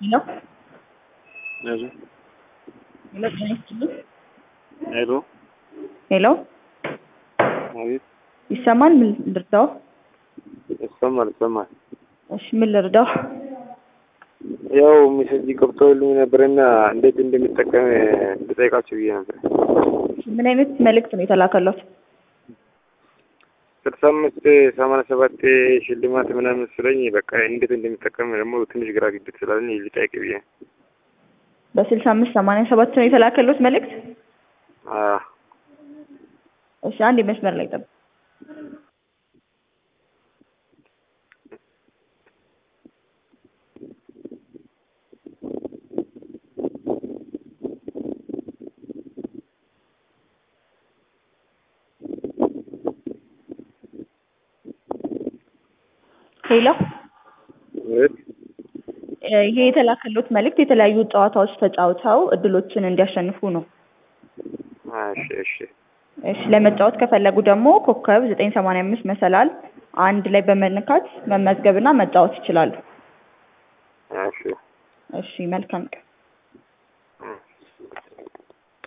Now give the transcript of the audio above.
ሄሎ ሄሎ ሄሎ ጤና ይስጥልኝ። ሄሎ ሄሎ አቤት ይሰማል? ምን ልርዳው? ይሰማል ይሰማል። እሺ ምን ልርዳው? ያው ሜሴጅ ገብቶልኝ ነበርና እንዴት እንደሚጠቀም ልጠይቃችሁ ብዬ ነበር። ምን አይነት መልእክት ነው የተላከለት? ስልሳ አምስት ሰማንያ ሰባት ሽልማት ምናምን ስለኝ በቃ እንዴት እንደሚጠቀም ደግሞ ትንሽ ግራ ግብት ስላለኝ ልጠይቅ ብዬ ነው። በስልሳ አምስት ሰማንያ ሰባት ነው የተላከለት መልእክት? አዎ እሺ አንድ መስመር ላይ ጠብቅ። ሄሎ አቤት ይሄ የተላከሉት መልእክት የተለያዩ ጨዋታዎች ተጫውተው እድሎችን እንዲያሸንፉ ነው። እሺ እሺ እሺ ለመጫወት ከፈለጉ ደግሞ ኮከብ ዘጠኝ ሰማንያ አምስት መሰላል አንድ ላይ በመነካት መመዝገብና መጫወት ይችላሉ። እሺ እሺ መልካም ቀን።